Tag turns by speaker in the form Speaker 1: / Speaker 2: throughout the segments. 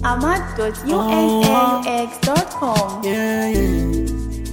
Speaker 1: ahmad.unaux.com.
Speaker 2: Yeah, yeah.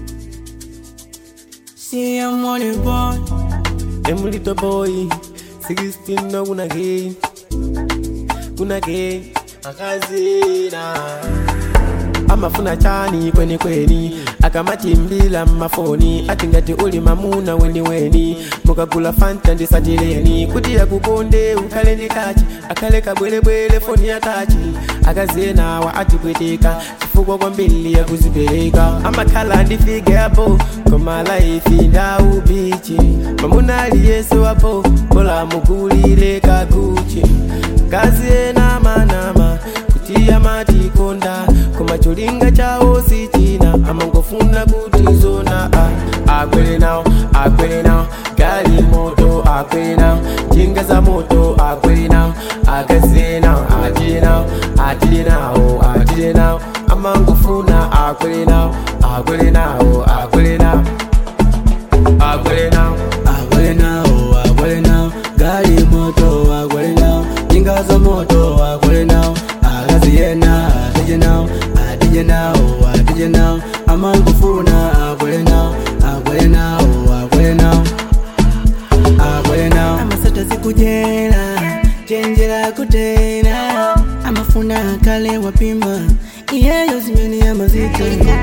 Speaker 2: See, I'm on it, boy.
Speaker 3: Them little boy, 16 no gonna gay, gonna gay, akazina amafuna chani kweni kweni akamatimbila mmafoni ati ngati uli mamuna weni weni mukagula fanta ndisatileni kuti yakukonde ukhale ndi kachi akhale kabwerebwere foni ya tachi akazenawa atipweteka chifukwa kwambiri yakuzipereka amakhala ndifike apo koma laifi ndawu bichi mamuna aliyense wapo bola mugulire kaguchi kazi ena manama kuti amatikonda koma cholinga chawo sichina amangofuna kuti zona ah, akwere nawo akwere nawo gali moto akwere nawo njinga za moto akwere nawo akaziye nawo atile nawo atile nawo atile nawo amangofuna akwere nawo akwere nawo akwere nawo akwere nawo
Speaker 2: Agwale now, agwale now. Gali moto, agwale now. Jinga za moto, agwale now. Agazi yena, adije now. Adije now, adije now. Amangufuna, agwale now. Agwale now, agwale now. Agwale now. Amasata sikujela, chenjera kutena. Amafuna kale wapima. Iyeyo zimeni ya mazito.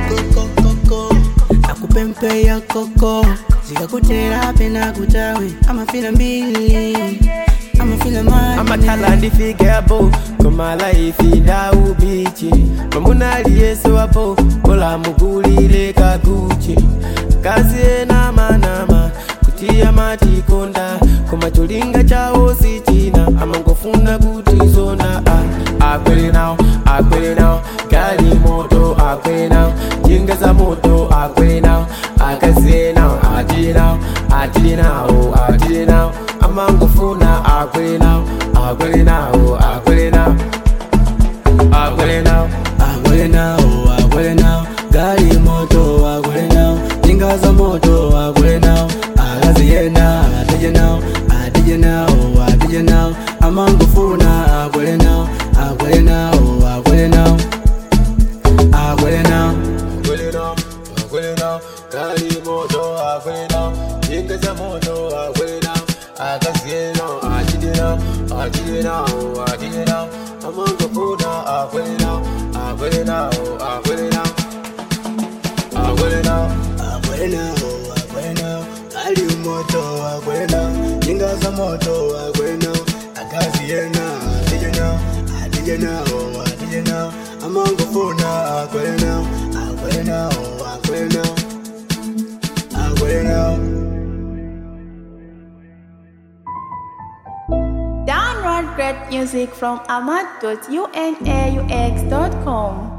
Speaker 2: akupempe ya koko zikakutera pena kutawe amafila mbili amafila mani
Speaker 3: amakhala ndifike apo koma laifi ndawu bichi mamuna aliyense wapo bola mugulire kaguchi kazi ena manama kuti amatikonda koma cholinga chawo sichina amangofuna kuti zona ah, akwere nawo akwere nawo gali moto akwere nawo njinga za moto akwere nawo akaziye nawo atile nawo atile nawo atile nawo amangofuna akwere nawo akwere nawo akwere nawo akwere nawo
Speaker 2: agwele nao agwele nao gari moto agwele nao jinga za moto agwele nao agazi yena adije nao adije nao adije nao amangufuna agwele nao agwele nao agwele nao agwele nao
Speaker 3: akwere nawo akwere nawo gali moto akwere nawo njinga za moto akwere nawo akaziye nawo atile nawo atile nawo atile nawo amangofuna akwere nawo akwere nawo akwere nawo akwere nawo
Speaker 2: agwele nao agwele nao gari moto agwele nao jinga za moto agwele nao agazi yena adije nao adije nao adije nao amangufuna agwele nao agwele nao agwele nao agwele nao
Speaker 1: Download great music from ahmad.unaux.com.